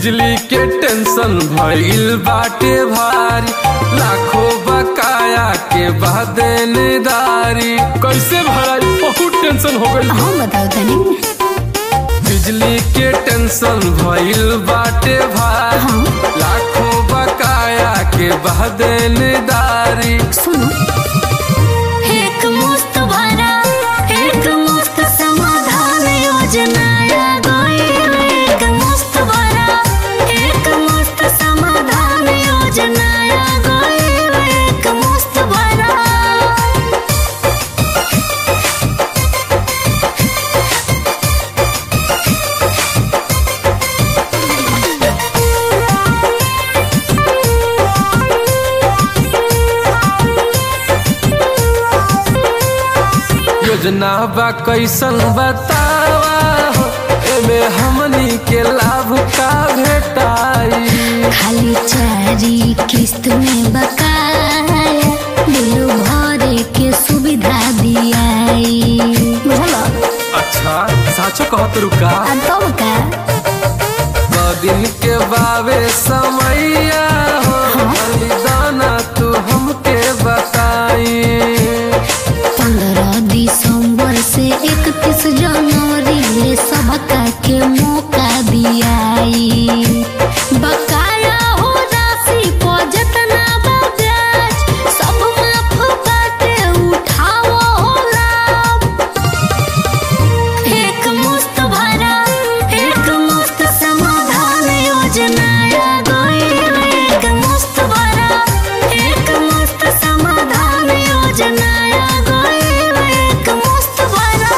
बिजली के टेंशन भइल बाटे भारी लाखों बकाया के बाद निदारी कैसे भराई बहुत टेंशन हो गई हम बताओ तनी बिजली के टेंशन भइल बाटे भारी हाँ लाखों बकाया के बाद निदारी सुनो एक मुस्त भरा एक मुस्त समाधान योजना आ गई एक मुस्त भरा एक मुस्त समाधान योजना आ गई एक मुस्त भरा योजना बा कैसन बतावा हो एमे हमनी के लाभ का भेटाई खाली चारी किस्त में बकाया बिल भरे के सुविधा दियाई बुझलो अच्छा साचो कहत रुका आ तब का दिन के बावे समैया हो बलिदाना तू हमके बताई पंद्रह दिसंबर से इकतीस जनवरी ले सबका के मौका दियाई बकाया हो राशि को जितना बा ब्याज सब माफ बाटे उठाओ हो लाभ एक मुस्त भरा एक मुस्त समाधान योजना आ गई एक मुस्त भरा एक मुस्त समाधान योजना आ गई एक मुस्त भरा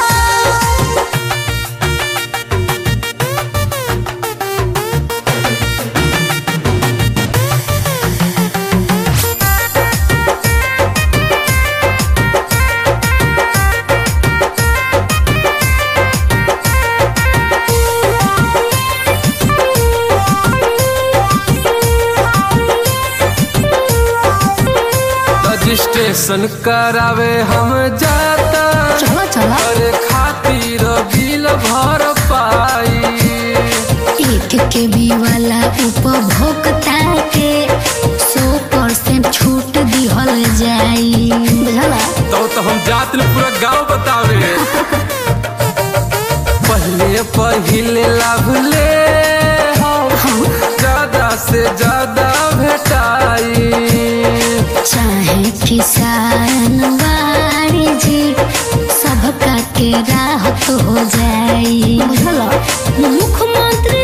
रजिस्ट्रेशन करावे हम जाता चलो चलो अरे खातिर बिल भर पाई एक के बी वाला उपभोक्ता के सौ परसेंट छूट दिहल जाई बुझला तो तो हम जात ले पूरा गांव बतावे पहले पहिले लाभ ले हम ज्यादा से ज्यादा भेटाई चाहे किसान वाणिज्य सबका के राहत हो जाई बुझला मुख्यमंत्री